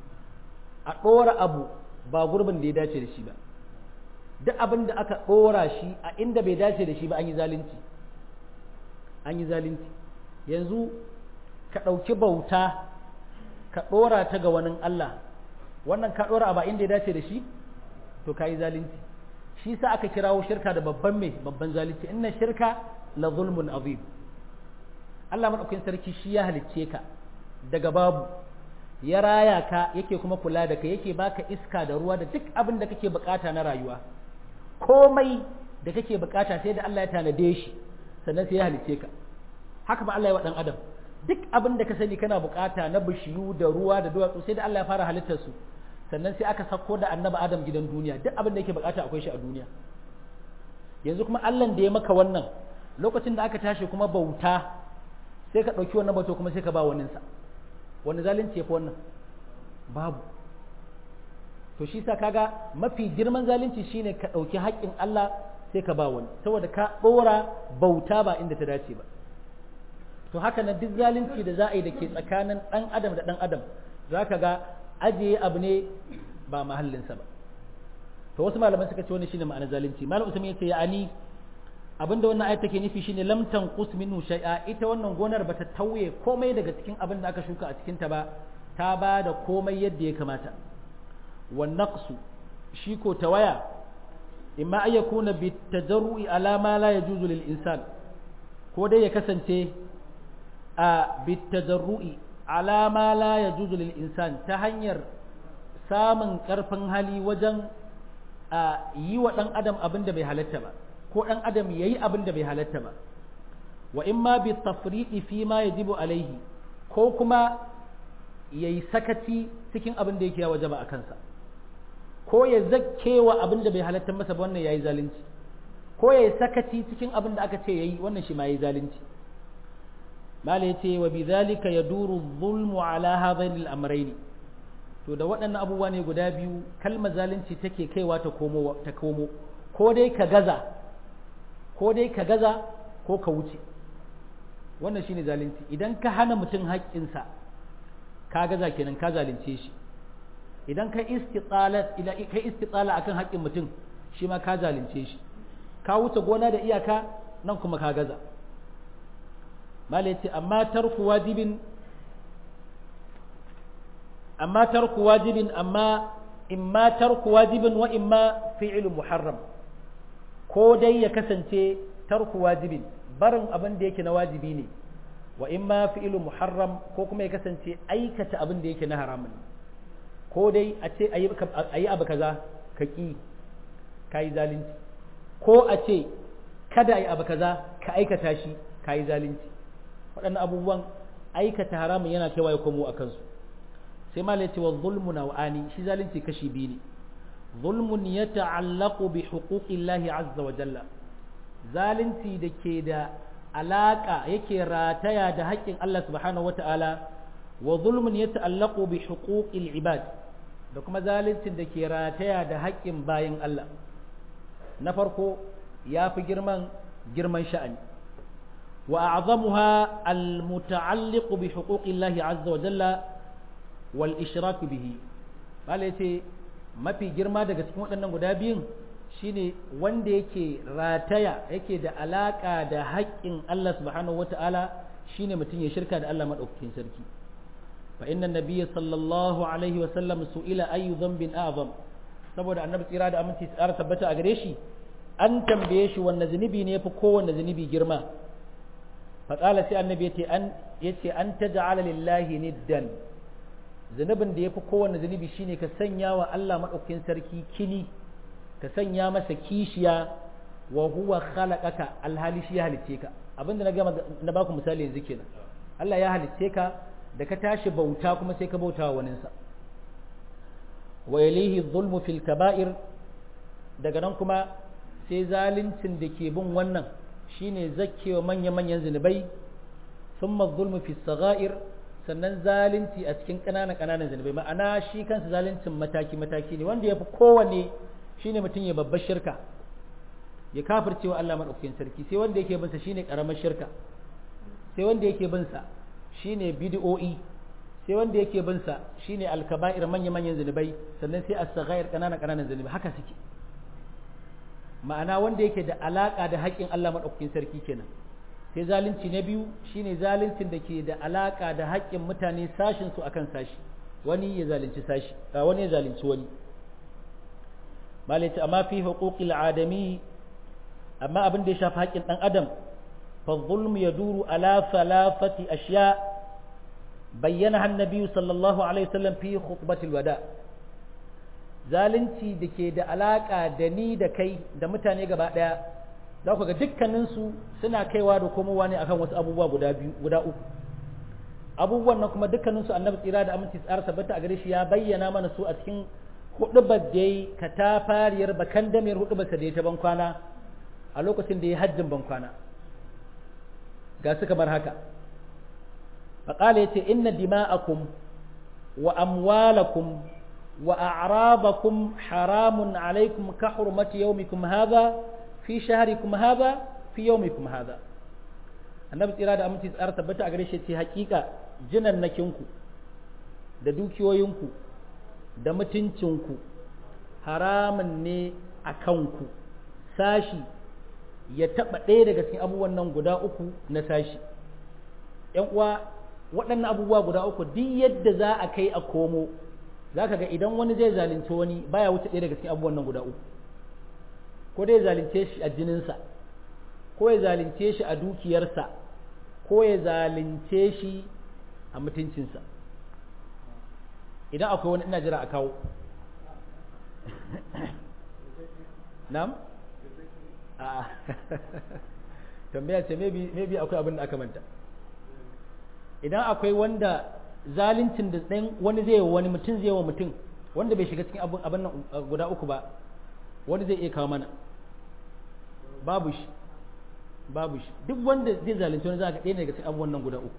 a ɗora abu ba gurbin da ya dace da shi ba duk abin da aka ɗora shi a inda bai dace da shi ba an yi zalunci an yi zalunci yanzu ka ɗauki bauta ka ɗora ta ga wani Allah wannan ka ɗora ba inda ya dace da shi to ka yi zalunci shi sa aka kirawo shirka da babban mai babban zalunci inna shirka la zulmun azim Allah madaukakin sarki shi ya halicce ka daga babu ya raya ka yake kuma kula da kai yake baka iska da ruwa da duk abin da kake bukata na rayuwa komai da kake bukata sai da Allah ya tanade shi sannan sai ya halicce ka haka ba Allah ya wa dan adam duk abin da ka sani kana bukata na bishiyu da ruwa da duwatsu sai da Allah ya fara halittar su sannan sai aka sako da annabi Adam gidan duniya duk abin da yake bukata akwai shi a duniya yanzu kuma Allah da ya maka wannan lokacin da aka tashi kuma bauta sai ka ɗauki wannan bauta kuma sai ka ba waninsa wani zalunci ya fi wannan babu to shi sa kaga mafi girman zalunci shine ka ɗauki haƙƙin Allah sai ka ba wani saboda ka ɗora bauta ba inda ta dace ba to haka nan duk zalunci da za a yi da ke tsakanin ɗan adam da ɗan adam za ka ga ajiye abu ne ba mahallinsa ba to wasu malaman suka ce wani shine ma'anar zalunci malam usman yace ya'ani abinda wannan ayat take nufi shine lam tanqus minhu shay'a ita wannan gonar bata tauye komai daga cikin abin da aka shuka a cikin ta ba ta ba da komai yadda ya kamata wan naqsu shi ko tawaya imma ay yakuna bitajarru'i ala ma la yajuzu lil insan ko dai ya kasance a bitajarru'i ala ma la yajuzu lil insan ta hanyar samun karfin hali wajen a yi wa dan adam abin da bai halatta ba ko dan adam yayi abin da bai halatta ba wa imma bi tafriqi fi ma yajibu alaihi ko kuma yayi sakaci cikin abin da yake ya wajaba a kansa ko ya zakkewa abin da bai halatta masa ba wannan yayi zalunci ko yayi sakaci cikin abin da aka ce yayi wannan shi ma yayi zalunci mala yace wa bidhalika yaduru dhulmu ala hadain al-amrayn to da waɗannan abubuwa ne guda biyu kalmar zalunci take kaiwa ta komo ta komo ko dai ka gaza ko dai ka gaza ko ka wuce wannan shine zalunci idan ka hana mutum haƙƙinsa ka gaza kenan ka zalunce shi idan ka istitsala ila kai istitsala akan haƙƙin mutum shi ma ka zalunce shi ka wuce gona da iyaka nan kuma ka gaza mala yace amma tarku wajibin amma tarku wajibin amma imma tarku wajibin wa imma fi'lu muharram ko dai ya kasance tarku wajibin barin abin da yake na wajibi ne wa imma fi'lu muharram ko kuma ya kasance aikata abin da yake na haramun ko dai a ce ayi abu kaza ka ki ka yi zalunci ko a ce kada ayi abu kaza ka aikata shi ka yi zalunci waɗannan abubuwan aikata haramun yana kaiwa ya komo a kansu sai ma ce wa zulmu nau'ani shi zalunci kashi biyu ne zulmun ya ta'allaqu bi huquqillahi azza wa jalla zalunci da ke da alaka yake rataya da haƙƙin Allah subhanahu wa ta'ala wa zulmun ya ta'allaqu bi huquqil ibad da kuma zaluncin da ke rataya da haƙƙin bayin Allah na farko ya fi girman girman sha'ani wa a'zamuha al-muta'alliqu bi huquqillahi azza wa jalla wal ishraku bihi bala yace mafi girma daga cikin waɗannan guda biyun shine wanda yake rataya yake da alaka da haƙƙin Allah subhanahu wata'ala shine mutum ya shirka da Allah madaukakin sarki fa inna nabiyya sallallahu alaihi wa sallam su'ila ayu dhanbin a'zam saboda annabi tsira da aminci tsara tabbata a gare shi an tambaye shi wanne zunubi ne yafi kowanne zunubi girma fa qala sai annabi yace an yace an taj'ala lillahi niddan zunubin da yafi kowanne zunubi shine ka sanya wa Allah madaukakin sarki kini ka sanya masa kishiya wa huwa khalaqaka alhali shi ya halicce ka abinda na gama na baku misali yanzu kenan Allah ya halicce ka da ka tashi bauta kuma sai ka bauta wa waninsa wa yalihi dhulmu fil kaba'ir daga nan kuma sai zaluncin da ke bin wannan shine zakkewa manya-manyan zunubai thumma dhulmu fis sagha'ir sannan zalunci a cikin ƙananan ƙananan zunubai ma'ana shi kansa zaluncin mataki mataki ne wanda yafi kowanne shine mutum ya babbar shirka ya kafircewa Allah madaukakin sarki sai wanda yake bin sa shine karamar shirka sai wanda yake bin sa shine bid'o'i sai wanda yake bin sa shine alkaba'ir manya manyan zunubai sannan sai as-saghair kanana kananan zunubai haka suke ma'ana wanda yake da alaka da haƙƙin Allah madaukakin sarki kenan sai zalunci na biyu shine zaluncin da ke da alaka da haƙƙin mutane sashin su akan sashi wani ya zalunci sashi wani ya zalunci wani malai amma fi huquqil adami amma abin da ya shafi haƙƙin dan adam فالظلم يدور على ثلاثة أشياء بينها النبي صلى الله عليه وسلم في خطبة الوداع zalunci da ke da alaƙa da ni da kai da mutane gaba ɗaya za ku ga dukkaninsu suna kaiwa da komowa ne akan wasu abubuwa guda biyu guda uku abubuwan nan kuma dukkaninsu annabi tsira da aminci tsara tabbata a gare shi ya bayyana mana su a cikin hudubar da yayi katafariyar bakan damiyar hudubar da ya ta bankwana a lokacin da ya hajjin bankwana ga su kamar haka faƙala ya ce inna dima'akum wa amwalakum wa a'rabakum haramun alaikum ka hurmati yaumikum hadha fi shahrikum hadha fi yaumikum hadha annabi tsira da aminci tsara tabbata a gare shi ce hakika jinannakinku da dukiyoyinku da mutuncinku haramun ne a kanku sashi ya taɓa ɗaya daga cikin abubuwan nan guda uku na sashi ‘yan uwa waɗannan abubuwa guda uku duk yadda za a kai a komo za ka ga idan wani zai zalunci wani baya wuce ɗaya daga cikin abubuwan nan guda uku ko dai zalunce shi a jininsa ko ya zalunce shi a dukiyarsa ko ya zalunce shi a mutuncinsa idan akwai wani ina jira a kawo na'am a tambaya ce maybe akwai abin da aka manta idan akwai wanda zaluncin da ɗan wani zai wa wani mutum zai wa mutum wanda bai shiga cikin abin nan guda uku ba wani zai iya kawo mana babu shi babu shi duk wanda zai zalunci wani za ka ɗaya daga cikin abubuwan nan guda uku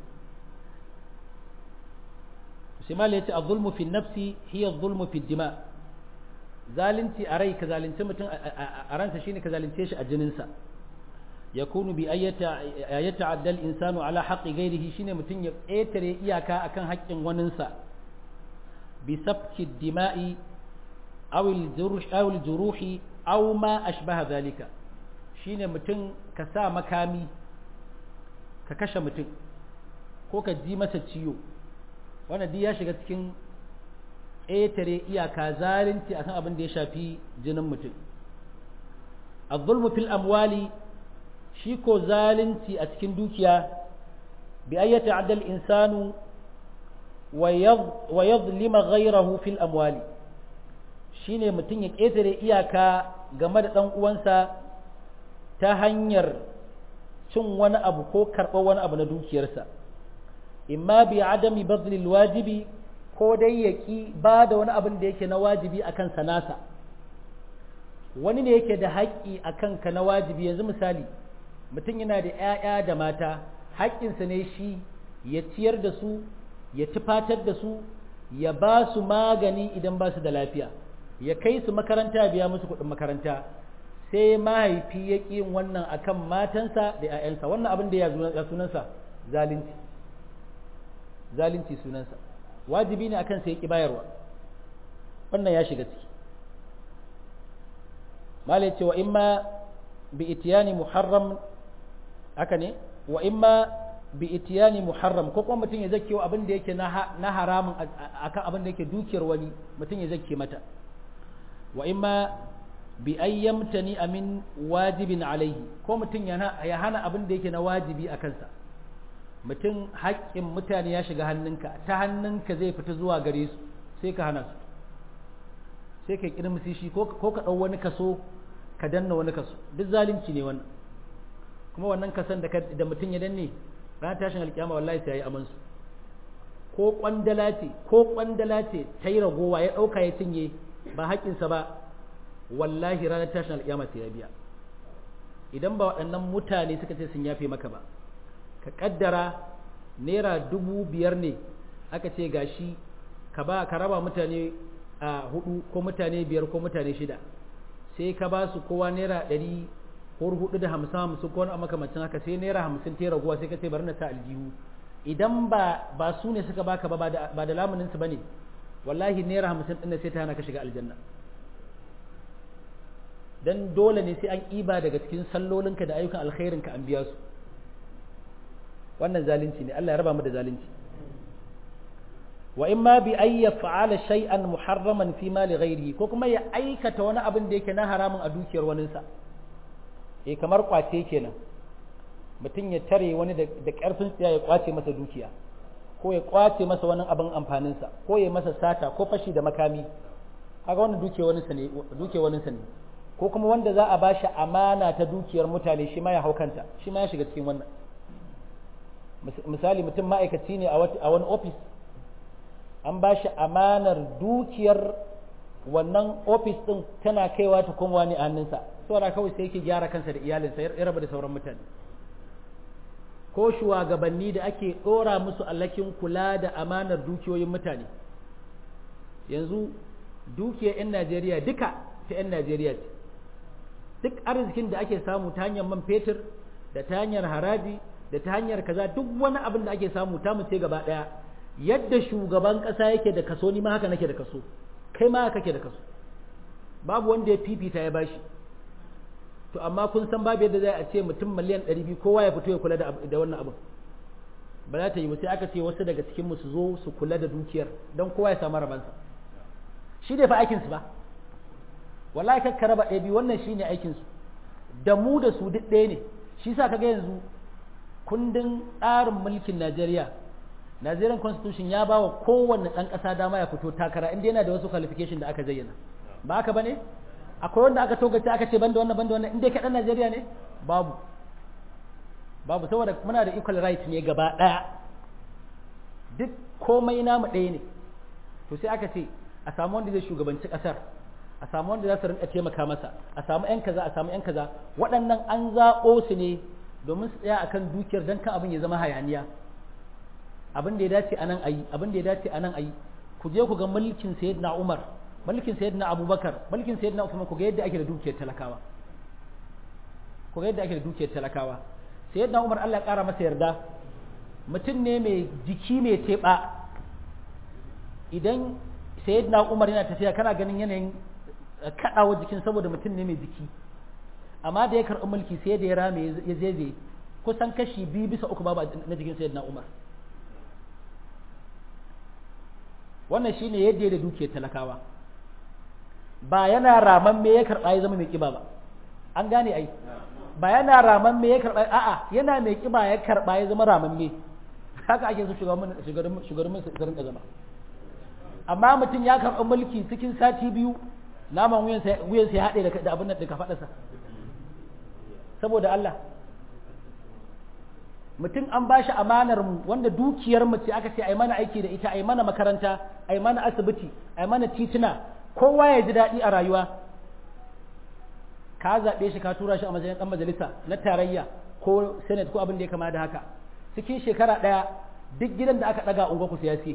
sai ma ya ce a zulmu fi nafsi hiya zulmu fi dima zalunci a rai ka zalunci mutum a ransa shine ka zalunce shi a jininsa yakunu bi ayyata addal insanu ala haqqi ghairihi shine mutum ya ƙetare iyaka akan haƙƙin waninsa bi sabki dima'i aw al juruhi aw ma ashbaha zalika shine mutum ka sa makami ka kashe mutum ko ka ji masa ciwo wannan duk ya shiga cikin ƙetare iyaka zalunci akan abin da ya shafi jinin mutum az-zulmu fil amwali shi ko zalunci a cikin dukiya bi ayyata adal insanu wa yadhlima ghayrahu fil amwali shine mutum ya ƙetare iyaka game da ɗan uwansa ta hanyar cin wani abu ko karɓar wani abu na dukiyarsa imma bi adami badlil wajibi ko dai ya ƙi ba da wani abin da yake na wajibi a kansa nasa wani ne yake da haƙƙi a kanka na wajibi yanzu misali mutum yana da ‘ya'ya da mata haƙƙinsa ne shi ya ciyar da su ya tufatar da su ya ba su magani idan ba su da lafiya ya kai su makaranta biya musu kuɗin makaranta sai mahaifi ya ƙi yin wannan akan matansa da ‘ya'yansa wannan abin da ya sunansa zalunci zalunci sunansa wajibi ne akan sai ya ƙi bayarwa wannan ya shiga ciki malai ce wa imma bi itiyani muharram haka ne wa imma bi itiyani muharram ko kuma mutum ya zake wa abin da yake na haramun akan abin da yake dukiyar wani mutum ya zake mata wa imma bi ayyamtani amin wajibin alaihi ko mutum ya hana abin da yake na wajibi a kansa mutum haƙƙin mutane ya shiga hannunka ta hannunka zai fita zuwa gare su sai ka hana su sai ka kirmisi shi ko ka ɗau wani kaso ka danna wani kaso duk zalunci ne wannan kuma wannan kasan da mutum ya danne ran tashin alkiyama wallahi sai ya yi amansu ko kwandala ce ko kwandala ce ta yi ragowa ya ɗauka ya cinye ba haƙƙinsa ba wallahi ranar tashin alƙiyama sai ya biya idan ba waɗannan mutane suka ce sun yafe maka ba ka ƙaddara naira dubu biyar ne aka ce gashi ka ba ka raba mutane a hudu ko mutane biyar ko mutane shida sai ka ba su kowa naira ɗari ko hudu da hamsin hamsin ko wani makamacin haka sai naira hamsin ta raguwa sai ka ce bari na sa aljihu idan ba ba su ne suka baka ba ba da lamuninsu ba ne wallahi naira hamsin ɗin sai ta hana ka shiga aljanna dan dole ne sai an ƙiba daga cikin sallolinka da ayyukan alkhairinka an biya su wannan zalunci ne Allah ya raba mu da zalunci wa in ma bi ay yaf'ala shay'an muharraman fi mali ghairihi ko kuma ya aikata wani abin da yake na haramun a dukiyar waninsa eh kamar kwace kenan mutum ya tare wani da ƙarfin tsiya ya kwace masa dukiya ko ya kwace masa wani abin amfaninsa ko ya masa sata ko fashi da makami kaga wannan dukiyar waninsa ne dukiyar waninsa ne ko kuma wanda za a bashi amana ta dukiyar mutane shi ma ya haukanta shi ma ya shiga cikin wannan misali mutum ma'aikaci ne a wani ofis an ba shi amanar dukiyar wannan ofis ɗin tana kaiwa ta kuma wani a hannunsa saboda kawai sai yake gyara kansa da iyalinsa ya raba da sauran mutane ko shugabanni da ake ɗora musu allakin kula da amanar dukiyoyin mutane yanzu dukiyar 'yan najeriya duka ta 'yan najeriya ce duk arzikin da ake samu ta hanyar man fetur da ta hanyar haraji da ta hanyar kaza duk wani abin da ake samu ta mu ce gaba ɗaya yadda shugaban ƙasa yake da kaso ni ma haka nake da kaso kai ma haka kake da kaso babu wanda ya fifita ya bashi to amma kun san babu yadda zai a ce mutum miliyan ɗari biyu kowa ya fito ya kula da wannan abin ba za ta yi sai aka ce wasu daga cikin su zo su kula da dukiyar don kowa ya samu rabansa shi ne fa aikinsu ba wallahi kakka raba ɗaya biyu wannan shi ne aikinsu da mu da su duk ɗaya ne shi sa kaga yanzu kundin tsarin mulkin najeriya Nigerian constitution ya ba wa kowanne ɗan ƙasa dama ya fito takara inda yana da wasu qualification da aka zayyana ba haka ba ne akwai wanda aka togace aka ce banda wannan banda wannan inda ka ɗan Najeriya ne babu babu saboda muna da equal right ne gaba ɗaya duk komai namu ɗaya ne to sai aka ce a samu wanda zai shugabanci ƙasar a samu wanda za su rinka taimaka masa a samu yan kaza a samu yan kaza waɗannan an zaɓo su ne domin su tsaya akan dukiyar dan kan abin ya zama hayaniya abin da ya dace a nan a yi abin da ya dace a nan a yi ku je ku ga mulkin sayyidina umar mulkin sayyidina abubakar mulkin sayyidina usman ku ga yadda ake da dukiyar talakawa ku ga yadda ake da dukiyar talakawa sayyidina umar Allah ya kara masa yarda mutum ne mai jiki mai teɓa idan sayyidina umar yana tafiya kana ganin yanayin kaɗawa jikin saboda mutum ne mai jiki amma da ya karɓi mulki sai da ya rame ya zeze kusan kashi biyu bisa uku babu na jikin sayyidina umar wannan shine yadda da dukiyar talakawa ba yana raman me ya karɓa ya zama mai kiba ba an gane ai ba yana raman me ya karɓa a'a yana mai kiba ya karɓa ya zama raman me haka ake so shugaban shugaban shugaban su rinka zama amma mutum ya karɓi mulki cikin sati biyu naman wuyansa wuyansa ya haɗe da abin da ka faɗasa saboda Allah mutum an ba shi amanar mu wanda dukiyar mu ce aka ce ai mana aiki da ita ai mana makaranta ai mana asibiti ai mana tituna kowa ya ji daɗi a rayuwa ka zaɓe shi ka tura shi a matsayin ɗan majalisa na tarayya ko senate ko abin da ya kama da haka cikin shekara ɗaya duk gidan da aka ɗaga unguwa ku siyasi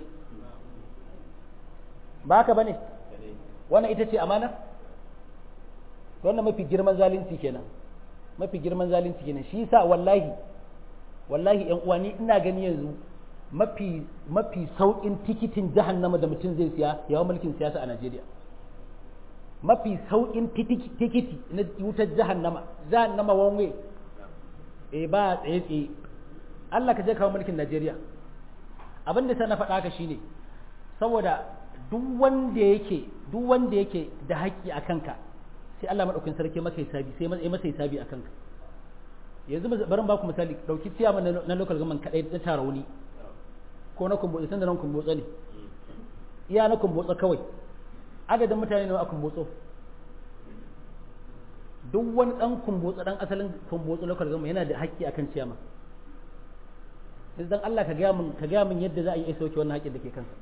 ba haka bane wannan ita ce amana wannan mafi girman zalunci kenan mafi girman zalunci kenan shi yasa wallahi wallahi yan uwa ni ina gani yanzu mafi mafi saukin tikitin jahannama da mutum zai siya yawan mulkin siyasa a Najeriya mafi saukin tikiti na wutar jahannama jahannama one way eh ba tsaye tsaye Allah ka je kawo mulkin Najeriya abin da sai na faɗa ka shine saboda duk wanda yake duk wanda yake da haƙƙi a kanka sai Allah madaukakin sarki maka hisabi sai masa hisabi a kanka yanzu barin ba ku misali dauki ciyama na local government kadai na tarauni ko na kumbotsa tunda nan kumbotsa ne iya na kumbotsa kawai adadin mutane nawa a kumbotso duk wani dan kumbotsa dan asalin kumbotsa local government yana da haƙƙi akan ciyama yanzu dan Allah ka gaya min ka gaya min yadda za a yi sauke wannan haƙƙin da ke kansa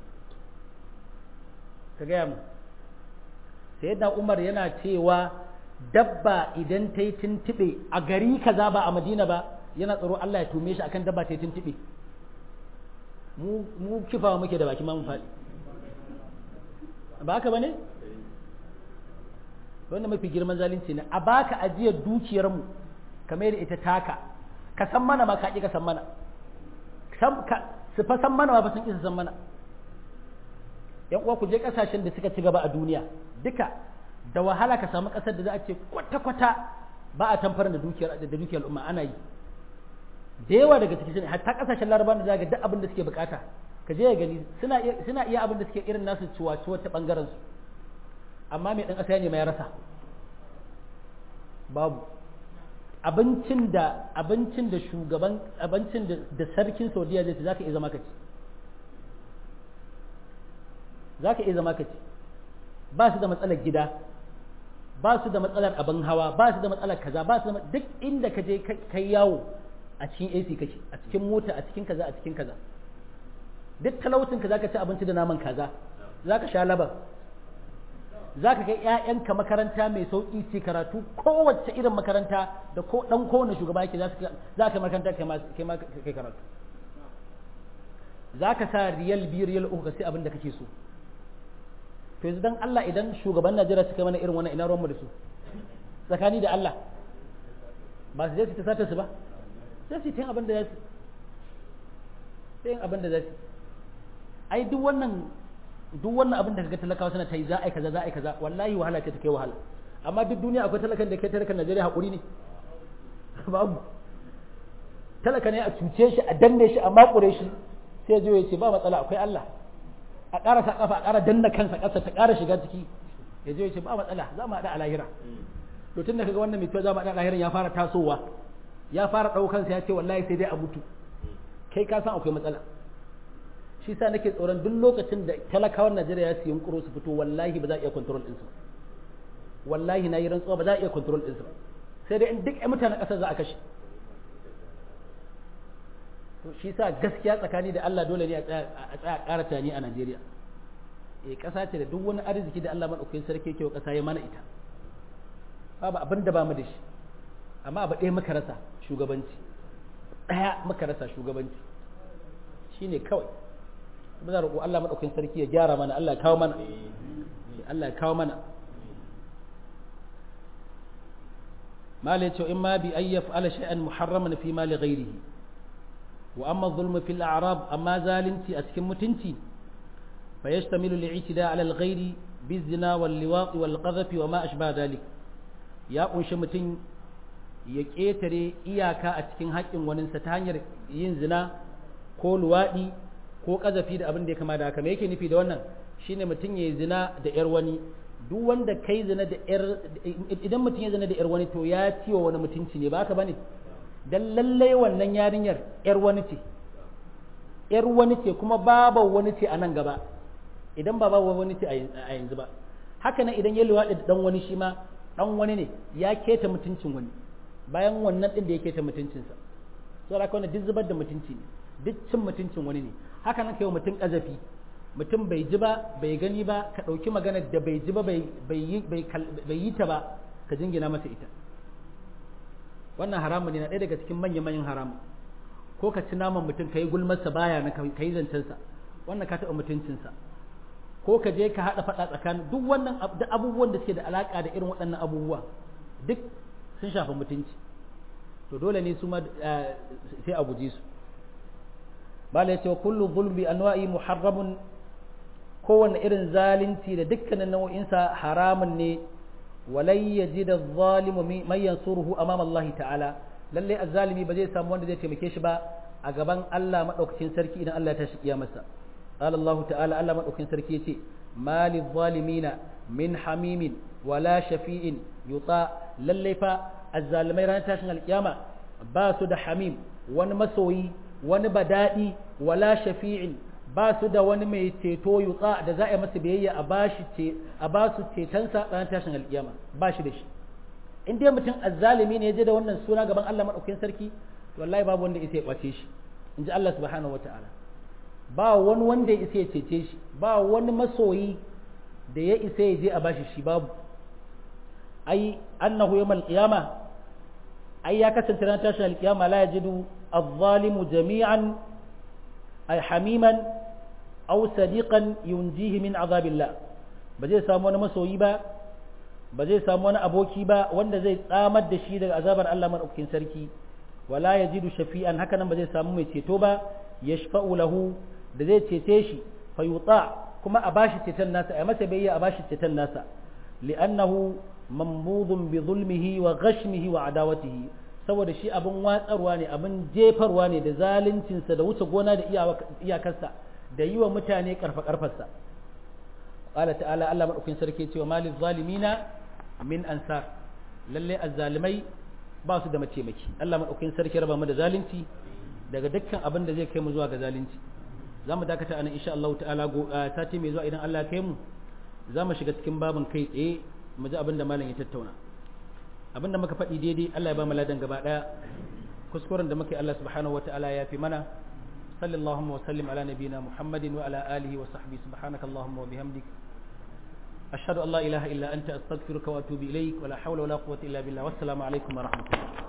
ka gaya min sayyidina Umar yana cewa dabba idan ta yi tuntuɓe a gari kaza ba a Madina ba yana tsaro Allah ya tume shi akan dabba ta yi tuntuɓe mu mu kifawa muke da baki ma mu faɗi ba haka bane wannan mafi girman zalunci ne a baka ajiyar dukiyar mu kamar da ita taka ka san mana ma ka ka san mana su fa san mana ba sun isa san mana yan uwa ku je kasashen da suka ci gaba a duniya duka da wahala ka samu kasar da za a ce kwata-kwata ba a tamfar da dukiyar da dukiyar al'umma ana yi da yawa daga ciki sune hatta kasashen larabawa da zaga duk abin da suke bukata ka je ya gani suna iya suna iya abin da suke irin nasu ciwa ciwa ta bangaren su amma mai dan kasa ne mai rasa babu abincin da abincin da shugaban abincin da, da sarkin Saudiya zai ci zaka iya zama ka ci zaka iya zama ka ci ba su da matsalar gida ba su da matsalar abin hawa ba su da matsalar kaza ba su da duk inda ka je kai yawo a cikin AC kake a cikin mota a cikin kaza a cikin kaza duk talaucin ka zaka ci abinci da naman kaza zaka sha laban zaka kai ƴaƴanka makaranta mai sauki ce karatu kowace irin makaranta da ko dan kowane shugaba yake za ka makaranta kai ma kai karatu zaka sa riyal biyu riyal uku ka sai abin da kake so to yanzu dan Allah idan shugaban Najeriya suka mana irin wannan ina ruwanmu da su tsakani da Allah ba su je su ta sata su ba sai su yi abin da za su sai abin da za su ai duk wannan duk wannan abin da kaga talakawa suna ta yi za a yi kaza za a yi kaza wallahi wahala ce ta kai wahala amma duk duniya akwai talakan da kai talakan Najeriya hakuri ne babu talaka ne a cuce shi a danne shi a makure shi sai ya ya ce ba matsala akwai Allah a ƙara sa kafa a ƙara danna kansa ƙasa ta ƙara shiga ciki ya je ya ce ba matsala za mu haɗa a lahira to tun da kaga wannan mai za mu haɗa a lahira ya fara tasowa ya fara ɗaukansa ya ce wallahi sai dai a mutu kai ka san akwai matsala shi sa nake tsoron duk lokacin da talakawan Najeriya ya siyan kuro su fito wallahi ba za a iya control ɗinsu wallahi na yi rantsuwa ba za a iya control ɗinsu sai dai in duk mutanen ƙasar za a kashe to shi sa gaskiya tsakani da Allah dole ne a tsaya ƙara tani a Najeriya eh ƙasa ce da duk wani arziki da Allah madaukakin sarki yake wa ƙasa ya mana ita babu abin da ba mu da shi amma abu ɗaya muka rasa shugabanci ɗaya muka rasa shugabanci shine kawai muna roƙo Allah madaukakin sarki ya gyara mana Allah ya kawo mana Allah ya kawo mana mala yace in ma bi ayyaf ala shay'an muharraman fi mali ghairihi wa amma zulmu fil a'rab amma zalunci a cikin mutunci fa yashtamilu li'tida ala al-ghairi bizina wal liwaq wal qadhf wa ma ashba dhalik ya kunshi mutum ya ketare iyaka a cikin haƙƙin waninsa ta hanyar yin zina ko luwaɗi ko ƙazafi da abin da ya kama da haka me yake nufi da wannan shine mutum ya yi zina da yar wani duk wanda kai zina da yar idan mutum ya zina da yar wani to ya ciwo wani mutunci ne ba haka bane dan lallai wannan yarinyar yar wani ce yar wani ce kuma baba wani ce a nan gaba idan ba baba wani ce a yanzu ba haka nan idan ya luwaɗi da dan wani shi ma dan wani ne ya keta mutuncin wani bayan wannan din da ya keta mutuncinsa saboda haka wannan duk zubar da mutunci ne duk cin mutuncin wani ne haka nan kai mutum kazafi mutum bai ji ba bai gani ba ka ɗauki magana da bai ji ba bai yi ta ba ka jingina masa ita wannan haramun ne na ɗaya daga cikin manya-manyan haramun ko ka ci naman mutum ka yi gulmarsa baya na ka yi zancensa wannan ka taɓa mutuncinsa ko ka je ka haɗa faɗa tsakanin duk wannan abubuwan da suke da alaƙa da irin waɗannan abubuwa duk sun shafi mutunci to dole ne su ma sai a guje su bala ya ce wa kullu zulmi anwa'i muharramun kowane irin zalunci da dukkanin nau'insa haramun ne walai ya ji da zalimu mai yansuruhu amam Allah ta'ala lallai azzalimi ba zai samu wanda zai taimake shi ba a gaban Allah madaukakin sarki idan Allah ya tashi kiyamarsa qala Allah ta'ala Allah madaukakin sarki yace mali zalimina min hamimin wala shafi'in yuta lallai fa azzalimai ranar tashin alkiyama ba su da hamim wani masoyi wani badadi wala shafi'in ba su da wani mai ceto yutsa da za a yi masa biyayya a bashi ce a ba su cetonsa ranar tashin alkiyama ba shi da shi in dai mutum azzalimi ne ya je da wannan suna gaban Allah madaukakin sarki to wallahi babu wanda isa ya kwace shi in ji Allah subhanahu wataala ba wani wanda ya isa ya cece shi ba wani masoyi da ya isa ya je a bashi shi babu ai annahu yawmal qiyama ai ya kasance ran tashin alqiyama la yajidu adh-dhalimu jami'an ay hamiman aw sadiqan yunjihi min azabillah ba zai samu wani masoyi ba ba zai samu wani aboki ba wanda zai tsamar da shi daga azabar Allah madaukakin sarki wala yajidu shafi'an haka nan ba zai samu mai ceto ba yashfa'u lahu da zai cece shi fayuta kuma a bashi ceton nasa a masa bayya a bashi ceton nasa li'annahu mamnudun bi zulmihi wa ghashmihi wa adawatihi saboda shi abin watsarwa ne abin jefarwa ne da zaluncinsa da wuce gona da iyakarsa da yi wa mutane karfa karfarsa qala ta'ala Allah madaukakin sarki cewa malil zalimina min ansar lalle azzalimai ba su da mataimaki Allah madaukakin sarki raba mu da zalunci daga dukkan abin da zai kai mu zuwa ga zalunci za mu dakata anan insha Allah ta'ala sati mai zuwa idan Allah ya kai mu za mu shiga cikin babin kai tsaye mu ji abin da malam ya tattauna abin da muka faɗi daidai Allah ya ba mu ladan gaba ɗaya kuskuren da muke Allah subhanahu wata'ala ya fi mana sallallahu wa sallim ala nabiyina muhammadin wa ala alihi wa sahbihi subhanaka allahumma wa bihamdik ashhadu an la ilaha illa anta astaghfiruka wa atubu ilaik wa la hawla wa la quwwata illa billah wassalamu alaikum wa rahmatullah